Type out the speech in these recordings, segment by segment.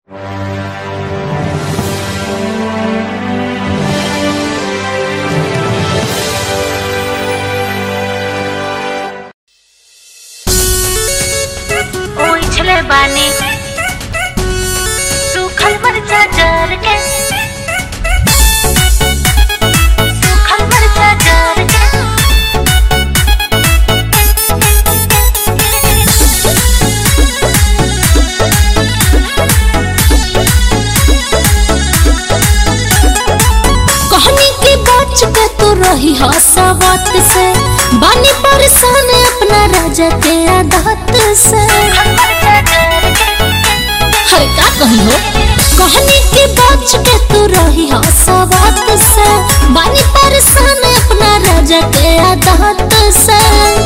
बानी सूखल मरचा जर के सूखल मरचा जर के कहनी की बच के तू रही हसवत से बानी परेशान अपना राजा के आदत से मरचा जर के हरे का कही हो कहनी की बच के तू रही हसवत से बानी परेशान अपना राजा के आदत से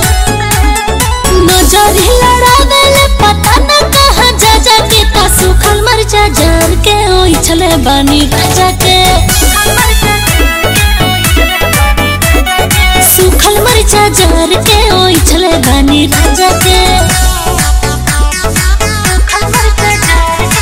नजर ही लड़ावेले पता न कहाँ जा जा के ता सुखल मरचा जर के ओइ छले बानी राजा के सूखल मरचा जर के ओइ छले बानी राजा के सूखल मरचा जर के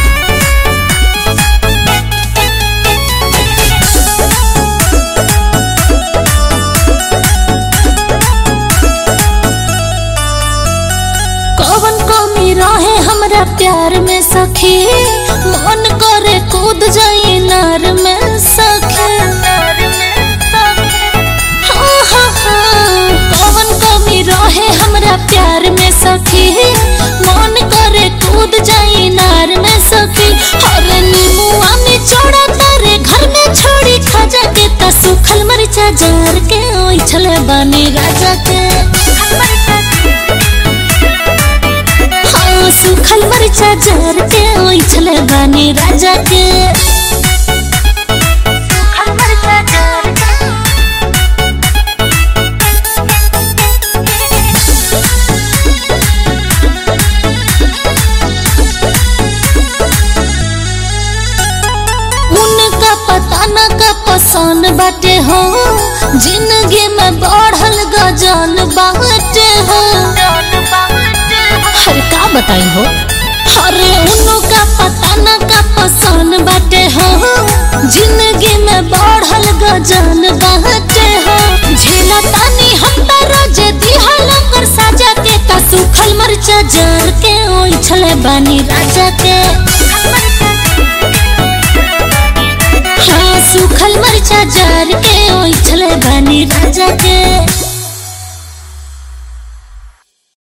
कौन कमी रहे हमरा प्यार में सखी मन करे कूद जाई नार में सखी हाँ, हाँ, हाँ। कौन कमी रहे हमरा प्यार में सखी मन करे कूद जाई नार में सखी हर नीमुआ में चौड़ा तारे घर में छोड़ी खजा के ता सुखल मरचा जार के ओइ छले बानी राजा के हाँ सुखल मरचा जार के ओइ छले बानी राजा के सूखल मरचा जर के उनका पता न का पसंद बाटे हो जिंदगी में बढ़ल गजन बाटे हो हर का बताई हो अरे उनका पता न का पसंद बाटे हो जिंदगी में बढ़ल गजन बाटे हो झेला तानी हम त रोजे दिहल कर साजा के ता सुखल मरचा जर के ओइ छले बानी राजा के हाँ सूखल मरचा जार के ओइ छले बानी राजा के